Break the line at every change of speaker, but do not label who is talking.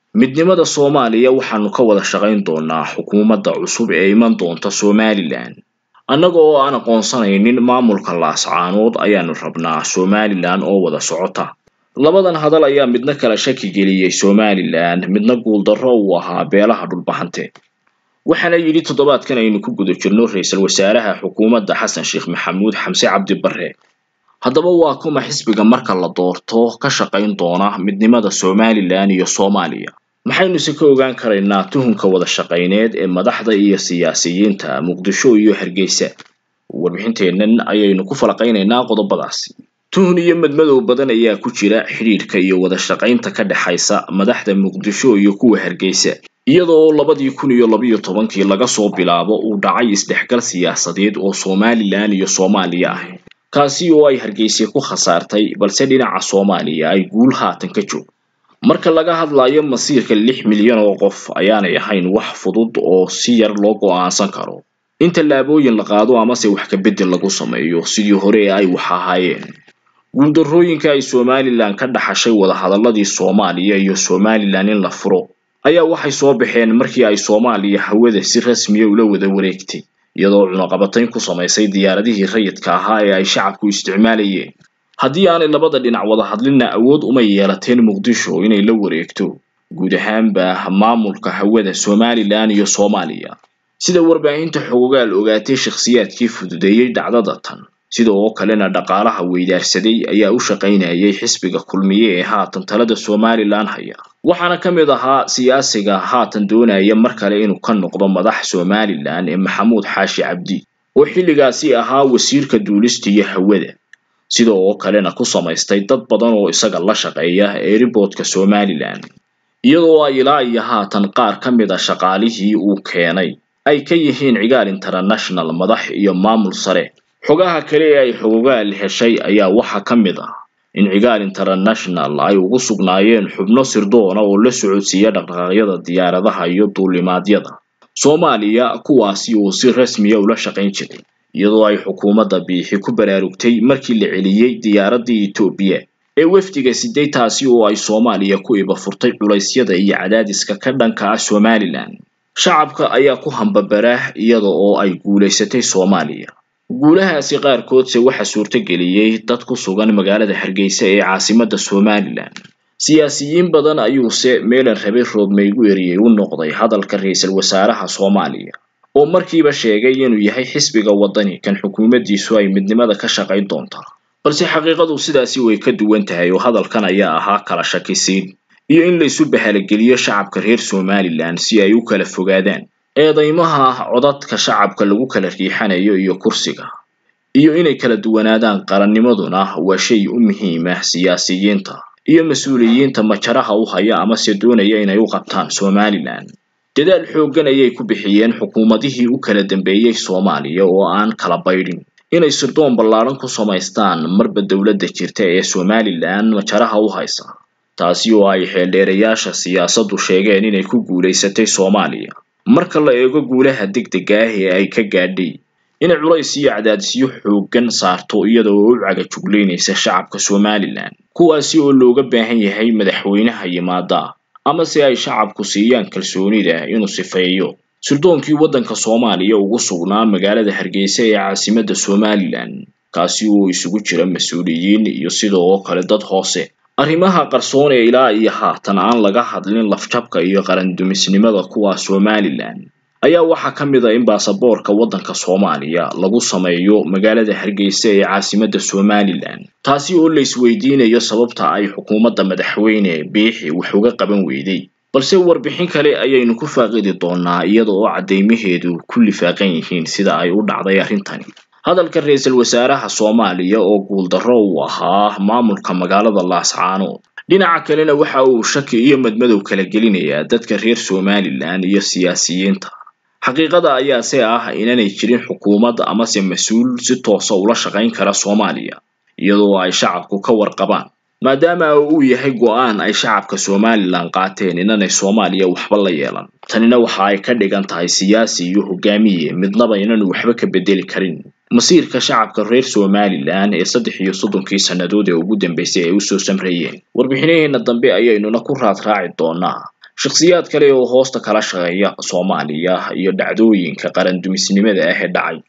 midnimada soomaaliya waxaanu ka wada shaqayn doonaa xukuumadda cusub ee iman doonta somalilan annaga oo aan aqoonsanaynin maamulka laascaanood ayaanu rabnaa somalilan oo wada socota labadan hadal ayaa midna kala shaki geliyey somalilan midna guuldarro uu ahaa beelaha dhulbahante waxaana yidhi toddobaadkan aynu ku guda jirno ra-iisul wasaaraha xukuumadda xasan sheekh maxamuud xamse cabdi barre haddaba waa kuma xisbiga marka la doorto ka shaqayn doona midnimada somalilan iyo soomaaliya maxaynuse ka ogaan karaynaa tuhunka wada shaqayneed ee madaxda iyo siyaasiyiinta muqdisho iyo hargeysa warbixinteennan ayaynu ku falaqaynaynaa qodobadaasi tuhun iyo madmadow badan ayaa ku jira xidhiidhka iyo wada shaqaynta ka dhexaysa madaxda muqdisho iyo kuwa hargeysa iyadoo labadii kun iyo labiyo tobankii laga soo bilaabo uu dhacay isdhexgal siyaasadeed oo somalilan iyo soomaaliya ah kaasi oo ay hargeysa ku khasaartay balse dhinaca soomaaliya ay guul haatan ka joog marka laga hadlayo masiirka lix milyan oo qof ayaanay ahayn wax fudud oo si yar loo go'aansan karo in tallaabooyin la qaado amase wax ka beddel lagu sameeyo sidii hore ee ay wax ahaayeen guuldarrooyinka ay somalilan ka dhaxashay wadahadaladii soomaaliya iyo somalilan in la furo ayaa waxay soo baxeen markii ay soomaaliya hawada si rasmiya ula wada wareegtay iyadoo cunaqabatayn ku samaysay diyaaradihii rayidka ahaa ee ay shacabku isticmaalayeen haddii aanay labada dhinac wada hadlinna awood uma yeelateen muqdisho inay la wareegto guud ahaanba maamulka hawada somalilan iyo soomaaliya sida warbaahinta xogogaal ogaatay shakhsiyaadkii fududeeyey dhacdada tan sida oo kalena dhaqaalaha weydaarsaday ayaa u shaqaynayay xisbiga kulmiye ee haatan talada somalilan haya waxaana ka mid ahaa siyaasiga haatan doonaya mar kale inuu ka noqdo madax somalilan ee maxamuud xaashi cabdi oo xilligaasi ahaa wasiirka duulista iyo hawada sida oo kalena ku samaystay dad badan oo isaga la shaqeeya eeriboodka somalilan iyadoo ay ilaa iyo haatan qaar ka mid a shaqaalihii uu keenay ay ka yihiin cigaal international madax iyo maamul sare xogaha kale ee ay xogogaal heshay ayaa waxaa ka mid ah in cigaal international ay ugu sugnaayeen xubno sirdoona oo la socodsiiya dhaqdhaqaaqyada diyaaradaha iyo duulimaadyada soomaaliya kuwaasi uu si rasmiya ula shaqayn jiray iyadoo ay xukuumadda biixi ku baraarugtay markii la celiyey diyaaraddii etoobiya ee wafdiga siday taasi oo ay soomaaliya ku iba furtay culaysyada iyo cadaadiska ka dhanka ah somalilan shacabka ayaa ku hambabara iyada oo ay guulaysatay soomaaliya guulahaasi qaarkoodse waxaa suurtageliyey dad ku sugan magaalada hargeysa ee caasimadda somalilan siyaasiyiin badan ayuuse meelan rabe roobmaygu eriyey u noqday hadalka ra-iisul wasaaraha soomaaliya oo markiiba sheegay inuu yahay xisbiga waddani kan xukuumaddiisu ay midnimada ka shaqayn doontaa balse xaqiiqadu sidaasi way ka duwan tahay oo hadalkan ayaa ahaa kala shakisiin iyo in laysu bahalageliyo shacabka reer somalilan si ay u kala fogaadaan eedaymaha codadka shacabka lagu kala riixanayo iyo kursiga iyo inay kala duwanaadaan qarannimaduna waa shay u muhiim ah siyaasiyiinta iyo mas-uuliyiinta majaraha u haya amase doonaya inay u qabtaan somalilan dadaal xooggan ayay ku bixiyeen xukuumadihii u kala dambeeyey soomaaliya oo aan kala baydhin inay sirdoon ballaaran ku samaystaan marba dowladda jirta ee somalilan majaraha u haysa taasi oo ay xeeldheerayaasha siyaasaddu sheegeen inay ku guulaysatay soomaaliya marka la eego guulaha degdega ah ee ay ka gaadhay inay culays iyo cadaadisyo xooggan saarto iyada oo u cagajuglaynaysa shacabka somalilan kuwaasi oo looga baahan yahay madaxweynaha yimaada amase ay shacabku siiyaan kalsoonida inuu sifeeyo sirdoonkii waddanka soomaaliya ugu sugnaa magaalada hargeysa ee caasimadda somalilan kaasi oo isugu jira mas-uuliyiin iyo sidoo oo kale dad hoose arrimaha qarsoon ee ilaa iyo haatan aan laga hadlin lafjabka iyo qarandumisnimada kuwa somalilan ayaa waxaa ka mid a in baasaboorka waddanka soomaaliya lagu sameeyo magaalada hargeysa ee caasimadda somalilan taasi oo la isweydiinayo sababta ay xukuumadda madaxweyne biixi wax uga qaban weyday balse warbixin kale ayaynu ku faaqidi doonaa iyada oo caddaymaheedu ku lifaaqan yihiin sida ay u dhacday arrintani hadalka ra-iisul wasaaraha soomaaliya oo guuldarro uu ahaa maamulka magaalada laascaanood dhinaca kalena waxa uu shaki iyo madmadow kala gelinayaa dadka reer somalilan iyo siyaasiyiinta xaqiiqada ayaase ah inaanay jirin xukuumad amase mas-uul si toosa ula shaqayn kara soomaaliya iyadoo ay shacabku ka warqabaan maadaama uu yahay go-aan ay shacabka somalilan qaateen inaanay soomaaliya waxba la yeelan tanina waxa ay ka dhigan tahay siyaasi iyo hogaamiye midnaba inaanu waxba ka bedeli karin masiirka shacabka reer somalilan ee saddex iyo soddonkii sannadood ee ugu dambeysay ay usoo samreeyeen warbixinaheena dambe ayaynuna ku raad raaci doonaa shakhsiyaad kale oo hoosta kala shaqeeya soomaaliya iyo dhacdooyinka qaran dumisnimada ah ee dhacay